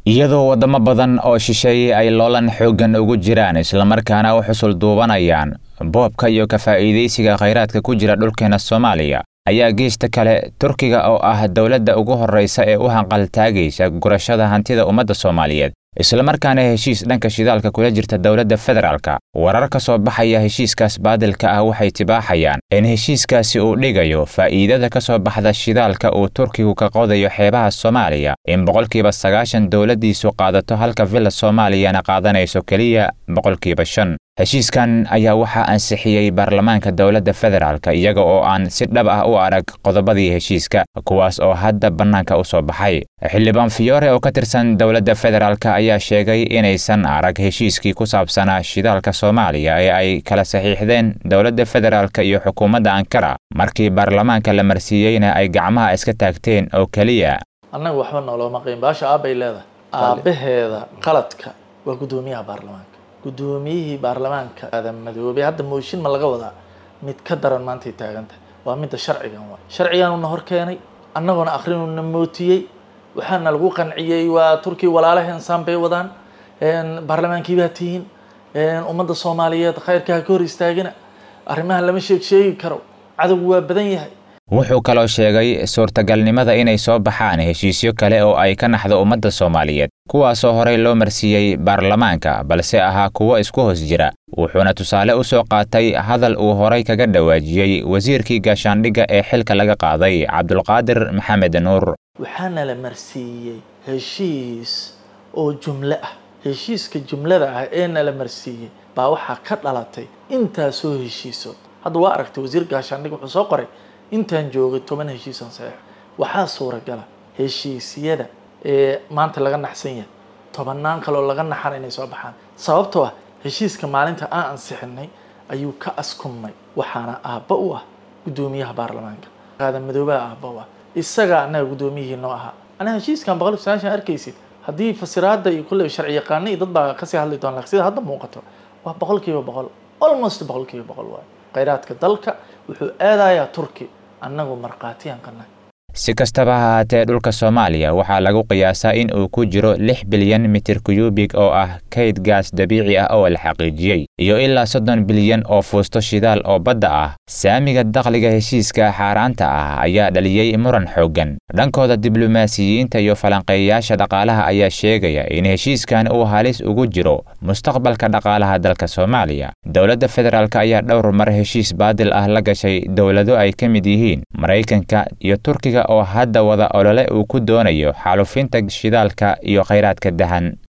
iyadoo waddamo badan oo shisheeye ay loolan xooggan ugu jiraan islamarkaana u xusul duubanayaan boobka iyo ka faa'iidaysiga khayraadka ku jira dhulkeena soomaaliya ayaa geesta kale turkiga oo ah dowladda ugu horraysa ee u hanqaltaagaysa gurashada hantida ummadda soomaaliyeed islamarkaana heshiis dhanka shidaalka kula jirta dowladda federaalka warar ka soo baxaya heshiiskaas baadilka ah waxay tibaaxayaan in heshiiskaasi uu dhigayo faa'iidada ka soo baxda shidaalka uu turkigu ka qodayo xeebaha soomaaliya in boqolkiiba sagaashan dowladdiisu qaadato halka villa soomaaliyana qaadanayso keliya boqolkiiba shan heshiiskan ayaa waxaa ansixiyey baarlamaanka dowladda federaalka iyaga oo aan si dhab ah u arag qodobadii heshiiska kuwaas oo hadda bannaanka u soo baxay xildhibaan fiyoore oo ka tirsan dowladda federaalka ayaa sheegay inaysan arag heshiiskii ku saabsanaa shidaalka soomaaliya ee ay kala saxiixdeen dowladda federaalka iyo xukuumadda ankara markii baarlamaanka la marsiiyeyna ay gacmaha iska taagteen oo keliya annaga waxba noolooma qiin baasha aabbay leedahay aabbaheeda qaladka waa guddoomiyaha baarlamaanka guddoomiyihii baarlamaanka aadan madoobey hadda mooshin ma laga wadaa mid ka daran maantay taagantahay waa midda sharcigan waa sharcigaanuna hor keenay annagoona akrinuna mootiyey waxaana lagu qanciyey waa turkiya walaalaheen saan bay wadaan baarlamaankii baa tihiin ummadda soomaaliyeed khayrka ha ka hor istaagina arrimaha lama sheeg sheegi karo cadowgu waa badan yahay wuxuu kaloo sheegay suurtagalnimada inay soo baxaan heshiisyo kale oo ay ka naxdo ummadda soomaaliyeed kuwaasoo horey loo marsiiyey baarlamaanka balse ahaa kuwo isku hoos jira wuxuuna tusaale u soo qaatay hadal uu horay kaga dhawaajiyey wasiirkii gaashaandhigga ee xilka laga qaaday cabdulqaadir maxamed nuur waxaana la marsiiyey heshiis oo jumlo ah heshiiska jumlada ah ee nala marsiiyey baa waxaa ka dhalatay intaasoo heshiisood hadda waa aragtay wasiir gaashaandhig wuxuu soo qoray intaan joogay toban heshiisan saxiix waxaa suuragala heshiisyada ee maanta laga naxsan yahay tobannaan kaloo laga naxan inay soo baxaan sababtoo ah heshiiska maalinta aan ansixinay ayuu ka askumay waxaana aabba u ah guddoomiyaha baarlamaanka qaadan madoobaha aabba u ah isagaa annaga guddoomiyihii noo ahaa anaa heshiiskan boqol iyo sagaashan arkaysid haddii fasiraadda iyo kulle sharci yaqaano iyo dad baa kasii hadli doona laakiin sida hadda muuqato waa boqol kiiba boqol almost boqol kiiba boqol waayo khayraadka dalka wuxuu aadayaa turki annagu markhaatiyaan ka nahay si kastaba ha haatee dhulka soomaaliya waxaa lagu qiyaasaa in uu ku jiro lix bilyan mitir kuyubig oo ah kayd gaas dabiici ah oo la xaqiijiyey iyo ilaa soddon bilyan oo fuusto shidaal oo badda ah saamiga dakhliga heshiiska xaaraanta ah ayaa dhaliyey muran xooggan dhankooda diblomaasiyiinta iyo falanqeeyayaasha dhaqaalaha ayaa sheegaya in heshiiskan uu halis ugu jiro mustaqbalka dhaqaalaha dalka soomaaliya dowladda federaalk ayaa dhowr mar heshiis baadil ah la gashay dowlado ay ka mid yihiin maraykanka iyo turkiga oo hadda wada olole uu ku doonayo xaalufinta shidaalka iyo khayraadka dahan